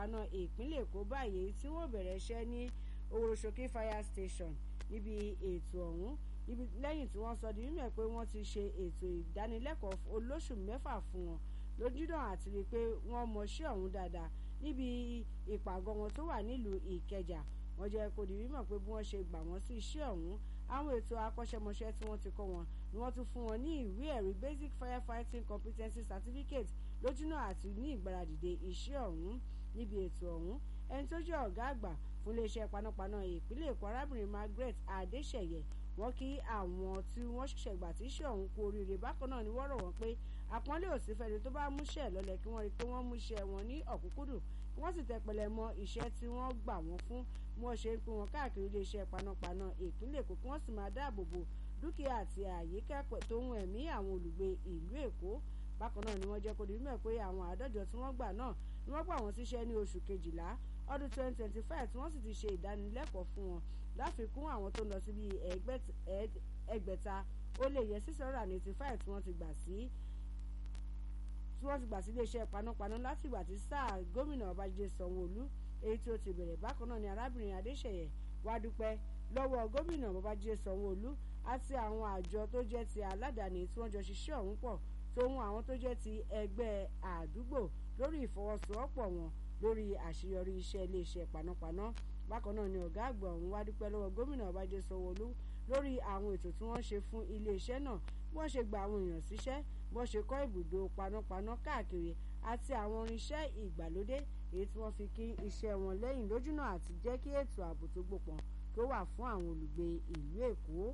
panápaná ìpínlẹ̀ èkó báyìí tí wọ́n bẹ̀rẹ̀ iṣẹ́ ní oworosoki fire station níbi ètò ọ̀hún níbi lẹ́yìn tí wọ́n sọ di mímọ̀ pé wọ́n ti ṣe ètò ìdánilẹ́kọ̀ọ́ olóṣù mẹ́fà fún wọn lójúdà àti rí i pé wọ́n mọṣẹ́ ọ̀hún dáadáa níbi ìpàgọ́ wọn tó wà nílùú ìkẹjà wọ́n jẹ́ kó di mímọ̀ pé bí wọ́n ṣe gbà wọ́n sí iṣẹ́ ọ̀hún àwọn ètò akọ́ṣẹ́mọṣẹ́ tí wọ́n ti kọ́ wọn ni wọ́n tún fún wọn ní ìwé ẹ̀rí basic firefighting competency certificate lójúnà àti ní ìgbáradìde iṣẹ́ ọ̀hún níbi ètò ọ̀hún ẹni tó jẹ́ ọ̀gá àgbà fún iléeṣẹ́ panápaná ìpínlẹ̀ èkó arábìnrin margaret adéṣẹ̀yẹ wọ́n kí àwọn tí wọ́n ṣẹ̀ṣẹ̀ gbà tí iṣẹ́ ọ̀hún kú oríire bákan náà ni wọ́n rọ̀ wọ́n pé àpọ́nlé òsì fẹ́ni tó bá múṣẹ́ lọ́lẹ̀ kí wọ́n rí i pé wọ́n múṣẹ́ wọn ní ọ̀kúnkúndùn kí wọ́n sì tẹpẹlẹ mọ iṣẹ́ tí wọ́n gbà wọ́n fún bí wọ́n ṣe ń pín wọn káàkiri iléeṣẹ́ panápaná ìpínlẹ̀ èkó kí wọ́n sì máa dáàbò bo dúkìá àti àyíká tó ń ẹ̀mí àwọn olùgbé ìlú èkó bákan náà ni wọ́n jẹ́ kó di mímọ̀ pé àwọn àádọ́jọ tí wọ́n gbà náà ni wọ́n gbà wọ́n síṣẹ́ ní oṣù kejìlá ọdún 2025 tí wọ́n sì ti ṣe ìdánilẹ́kọ̀ọ́ fún wọn láfikún àwọn tó ń lọ sí bíi ẹgbẹ̀ta ó lé yẹ six hundred and eighty five tí wọ́n ti gbà sí tí wọ́n ti gbà sí iléeṣẹ́ panápaná láti ìgbà tí sáà gómìnà babájídé sanwó-olú èyí tí ó ti bẹ̀rẹ̀ bákan náà ni arábìnrin adéṣẹ̀yẹ wá dúpẹ́ lọ́wọ́ gómìnà babájídé sanwó-olú àti àwọn àjọ tó jẹ́ ti aládàáni tí wọ́n jọ ṣiṣẹ́ ọ̀hún pọ̀ tóun àwọn tó jẹ́ ti ẹgbẹ́ àdúgbò lórí ìfọwọ́sowọ́pọ̀ wọn lórí àṣeyọrí iṣẹ́ iléeṣẹ́ panápaná bákan náà ni ọ̀gá àgbà ọ̀hún wá dúpẹ́ lọ́wọ́ gómìnà babájídé sanwó-olú lórí àwọn ètò tí wọ́n ṣe fún iléeṣẹ́ náà bí wọ́n ṣe gba àwọn èèyàn síṣẹ́ bí wọ́n ṣe kọ́ ibùdó panápaná káàkiri àti àwọn irinṣẹ́ ìgbàlódé èyí tí wọ́n fi kí iṣẹ́ wọn lẹ́yìn lójúnà àti jẹ́ kí ètò ààbò tó gbópọn kó wà fún àwọn olùgbé ìlú èkó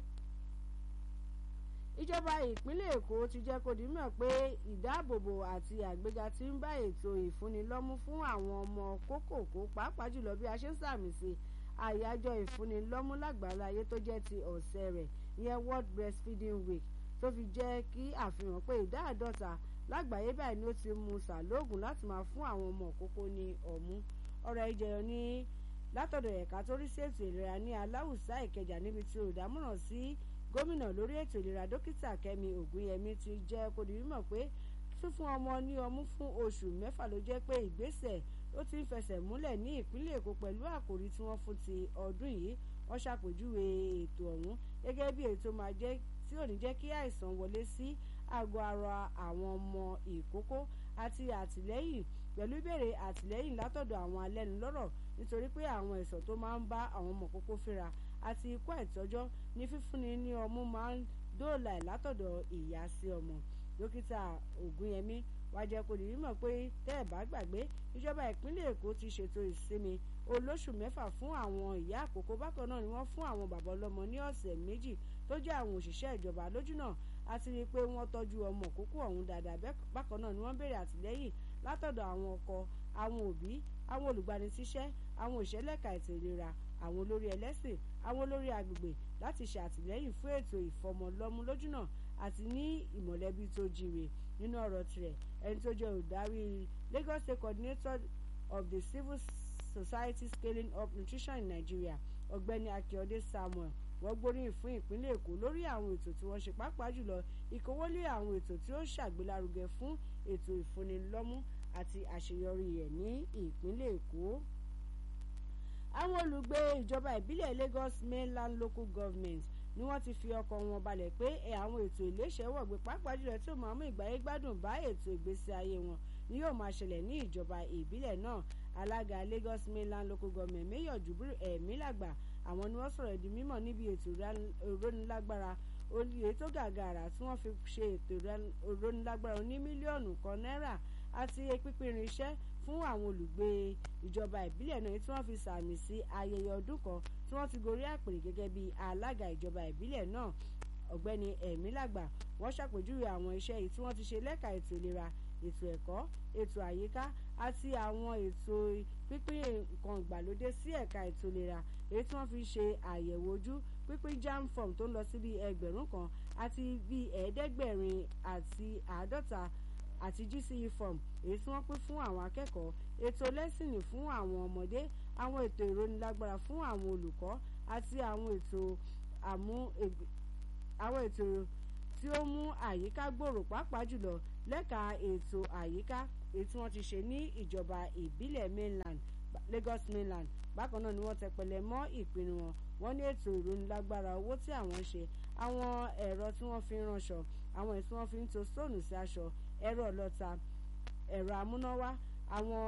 ìjọba ìpínlẹ̀ èkó ti jẹ́ kó di mọ̀ pé ìdáàbòbò àti àgbéga ti ń bá ètò ìfúnnilọ́mú fún àwọn ọmọ kókòkó pàápàá jùlọ bí a ṣe ń sàmì sí àyájọ́ ìfúnnilọ́mú lágbàláyé tó jẹ́ ti ọ̀sẹ̀ rẹ̀ ìyẹn world breastfeeding week tó fi jẹ́ kí àfihàn pé ìdá àádọ́ta lágbàáyé báyìí ni ó ti mu sàlóògùn láti máa fún àwọn ọmọ òkókó ní ọ̀mú ọ̀rọ̀ ìjẹyọ ní látọ̀dọ̀ ẹ̀ka tó rí sí ètò ìlera ní aláwùsá ìkẹjà níbi tí olùdámọ̀ràn sí gómìnà lórí ètò ìlera dókítà kẹ́mi ògúnyẹmí ti jẹ́ kó di mímọ̀ pé fífún ọmọ ní ọmú fún oṣù mẹ́fà ló jẹ́ pé ìgbésẹ̀ ó ti ń fẹsẹ̀ múlẹ̀ ní ìpínlẹ̀ èkó pẹ̀lú àkòrí tí wọ́n fún ti ọdún yìí wọ́n ṣàpèjúwe ètò ọ̀hún gẹ́gẹ́ bí èyí tó máa jẹ́ tí ò ní jẹ́ kí àìsàn wọlé sí àgọ́ ara àwọn ọmọ ìkókó àti àtìlẹ́yìn pẹ̀lú ìbéèrè àtìlẹ́yìn látọ̀dọ̀ àwọn alẹ́nulọ́rọ̀ nítorí pé àwọn ẹ̀sọ̀ tó máa ń bá àwọn ọmọ kókó fínra àti ikú àìtọ́jọ́ ní fífúnni ní ọmú máa ń dóòlà ẹ̀ látọ̀dọ̀ ìyá sí ọmọ dókítà ògúnyẹmí wá jẹ́ kó di mímọ̀ pé tẹ́ ẹ̀ bá gbàgbé ìjọba ìpínlẹ̀ èkó ti ṣètò ìsinmi olóṣù mẹ́fà fún àwọn ìyá àkókò bákan náà ni wọ́n fún àwọn bàbá ọlọ́mọ ní ọ̀sẹ̀ méjì tó jẹ́ àwọn òṣìṣẹ́ ìjọba lójúnà àti rí i pé wọ́n tọ́jú ọmọ òkókó ọ̀hún dáadáa bákan náà ni wọ́n béèrè àtìlẹ́yìn látọ̀dọ̀ àwọn ọkọ àwọn òbí àwọn olùgbanisíṣẹ́ àwọn òṣèlẹ́ka ètò ìlera àwọn olórí ẹlẹ́sìn àwọn olórí agbègbè láti ṣe àtìlẹ́yìn fún ètò ìfọmọlọ́mú lójúnà àti ní ìmọ̀lẹ́bí tó jíire nínú ọ̀rọ̀ tirẹ̀ ẹni tó jẹ́ olùdarí Lagos State Coordinator of the Civil Society Scaling Up Nutrition in Nigeria ọ̀gbẹ́ni Akíọdé Samuel wọ́n gbóríyìn fún ìpínlẹ̀ Èkó lórí àwọn ètò tí wọ́n ṣe pàápàá jùlọ ìkówólé àwọn ètò tí ó ṣàgbélárugẹ fún ètò ìfúnnilọ́mú àti àṣeyọrí rẹ̀ ní ìpínlẹ̀ Èkó àwọn olùgbé ìjọba ìbílẹ̀ Lagos Mainland Local Government ni wọ́n ti fi ọkàn wọn balẹ̀ pé àwọn ètò ìléṣẹ́wọ̀gbé pàápàá jùlọ tí ó máa mú ìgbáyé gbádùn bá ètò ìgbésí ayé wọn ni yóò máa ṣẹlẹ̀ ní ìjọba ìbílẹ̀ náà alága Lagos Mainland Local Government Mayor Jubril Ẹ̀mílàgbà àwọn ni wọ́n sọ̀rọ̀ di mímọ̀ níbi ètò ìrónilágbára olùyè tó gàgàrà tí wọ́n fi ṣe ètò ìrónilágbára oní mílíọ̀nù kan náírà àti pípín irinṣẹ́ fún àwọn olùgbé ìjọba ìbílẹ̀ náà tí wọ́n fi sàmì sí ayẹyẹ ọdún kan tí wọ́n ti gorí àpèrè gẹ́gẹ́ bí alága ìjọba ìbílẹ̀ náà ọ̀gbẹ́ni ẹ̀mílàgbà wọ́n ṣàpèjúwe àwọn iṣẹ́ yìí tí wọ́n ti ṣe lẹ́ka ètò ìlera ètò ẹ̀kọ́ ètò àyíká àti àwọn ètò pípín nǹkan ìgbàlódé sí ẹ̀ka ètò ìlera èyí tí wọ́n fi ṣe àyẹ̀wò ojú pípín jam form tó ń lọ sí bíi ẹgbẹ̀rún kan àti bíi ẹ̀ẹ́dẹ́gbẹ̀rin àti àádọ́ta àti GCE form èyí tí wọ́n pín fún àwọn akẹ́kọ̀ọ́ ètò lẹ́sìnì fún àwọn ọmọdé àwọn ètò ìrónilágbára fún àwọn olùkọ́ àti àwọn ètò àmú àwọn ètò tí ó mú àyíká gbòòrò pàápàá jùlọ lẹ́ka ètò àyíká èyí tí wọ́n ti ṣe ní ìjọba ìbílẹ̀ mainland Lagos mainland bákan náà ni wọ́n tẹpẹlẹ mọ́ ìpinnu wọn wọ́n ní ètò ìrónilágbára owó tí àwọn ń ṣe àwọn ẹ̀rọ tí wọ́n fi ń ránṣọ àwọn èyí tí wọ́n fi ń to stóònù sí aṣọ ẹ̀rọ ọlọ́ta ẹ̀rọ amúnáwá àwọn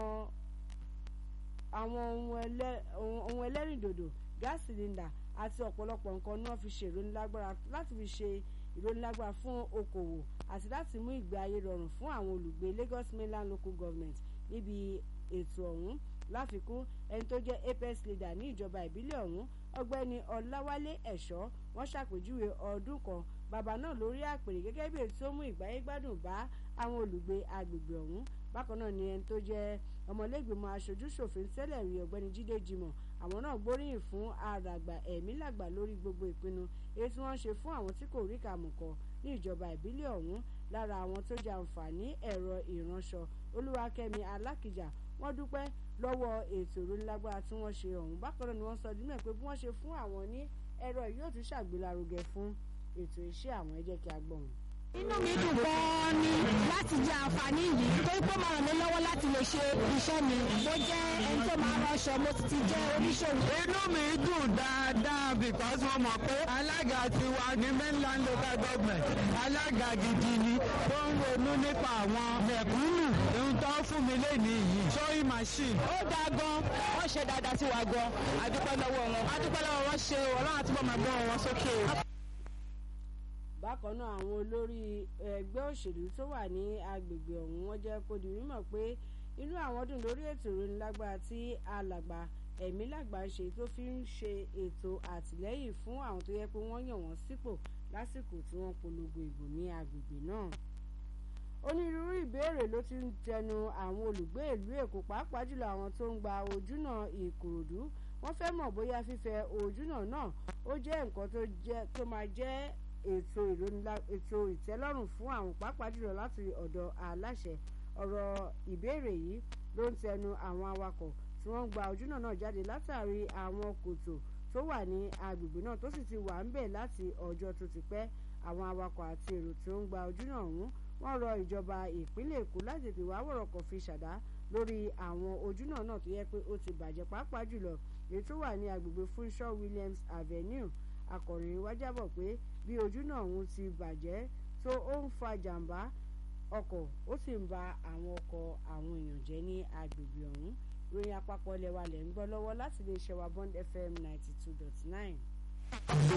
àwọn ohun ẹlẹ́rìndòdò gáàsì sílíndà àti ọ̀pọ̀lọpọ̀ nǹkan ni wọ́n fi ṣe ìrónilágbára láti fi ṣe ìrónilágbára fún okòwò àti láti mú ìgbé ayé rọrùn fún àwọn olùgbé Lagos mainland local government níbi ètò ọ̀hún láfikún ẹni tó jẹ́ apex leader ní ìjọba ìbílẹ̀ ọ̀hún ọgbẹ́ni ọláwálé ẹ̀ṣọ́ wọ́n ṣàpèjúwe ọdún kan bàbá náà lórí àpèrè gẹ́gẹ́ bí èyí tó mú ìgbáyégbádùn bá àwọn olùgbé agbègbè ọ̀hún bákan náà ni ẹni tó jẹ́ ọmọlẹ́gbìmọ̀ aṣojú-ṣòfin tẹ́lẹ̀ rí ọ̀gbẹ́ni jídé jimoh àwọn náà gbóríyìn fún àràgbà ẹ̀mí làgbà lórí gbogbo ìpinnu èyí tí wọ́n ń ṣe fún àwọn tí kò rí kàmùkọ ní ìjọba ìbílẹ̀ ọ̀hún lára àwọn tó jẹ àǹfààní ẹ̀rọ ìránṣọ olúwakẹ́mi alákìjà wọ́n dúpẹ́ lọ́wọ́ ètò ìrónilágbára tí wọ́n ṣe ọ̀hún bákan náà ni wọ́n sọ dímẹ̀ pé bí wọ́n ṣe fún àwọn ní ẹ̀rọ yóò tún ṣàgbélárugẹ fún ètò iṣẹ́ àwọn ẹ jẹ́ kí a gbọ́ wọn. inú mi dùn gan-an ni láti jẹ àǹfààní yìí torí pé ó máa ràn mí lọ́wọ́ láti lè ṣe iṣẹ́ mi mo jẹ́ ẹni tó máa ránṣọ mo sì ti jẹ́ oníṣòwò. inú mi dùn dáadáa because mo mọ̀ pé alága tiwa ní mainland local government alága gidi ni tó ń ronú nípa àwọn mẹ̀kúnnù ohun tó fún mi lénìí yìí sewing machine. ó dáa gan wọ́n ṣe dáadáa sí wa gan adúpẹ́ lọ́wọ́ wọn adúpẹ́ lọ́wọ́ wọn ṣe ọlọ́run àtúbọ̀ máa gbọ́ wọn sókè. bákan náà àwọn olórí ẹgbẹ́ òṣèlú tó wà ní agbègbè ọ̀hún wọ́n jẹ́ kó di mímọ̀ pé inú àwọn dùn lórí ètò ìrónilágbára tí alàgbà ẹ̀mí làgbà ń ṣe tó fi ń ṣe ètò àtìlẹ́yìn fún àwọn tó yẹ pé wọ́n yàn wọ́n sípò lásìkò tí wọ́n polongo ìbò ní agbègbè náà onírúurú ìbéèrè ló ti ń tẹnu àwọn olùgbé ìlú èkó pàápàá jùlọ àwọn tó ń gba ojúnà ìkòròdú wọ́n fẹ́ mọ̀ bóyá fífẹ̀ ojúnà náà ó jẹ́ nǹkan tó máa jẹ́ ètò ètò ìtẹ́lọ́rùn fún àwọn pàápàá jùlọ láti ọ̀dọ̀ aláṣẹ ọ̀rọ̀ ìbéèrè yìí ló ń tẹnu àwọn awakọ̀ tí wọ́n ń gba ojúnà náà jáde látàrí àwọn kòtò tó wà ní agbègbè náà tó sì ti wà ń bẹ̀ láti ọjọ́ tó ti pẹ́ àwọn awakọ̀ àti èrò tí ó ń gba ojúnà ọ̀hún wọ́n rọ ìjọba ìpínlẹ̀ èkó láti tètè wá wọ̀rọ̀kọ̀ fi ṣàdá lórí àwọn ojúnà náà tó yẹ pé ó ti bàjẹ́ pàápàá jùlọ èyí tó wà ní agbègbè Funshaw Williams Avenue akọ̀ròyìn wá jábọ̀ pé bí ojúnà ọ̀hún ti bàjẹ́ tó ó ń fa jàǹbá ọkọ̀ ó sì ń ba àwọn ọkọ̀ àwọn èèyàn jẹ́ ní agbègbè ọ̀hún ròyìn àpapọ̀ ilẹ̀ wa lẹ̀ ń gbọ́ lọ́wọ́ láti lè ṣẹ̀wá Bond FM ninety two dot nine.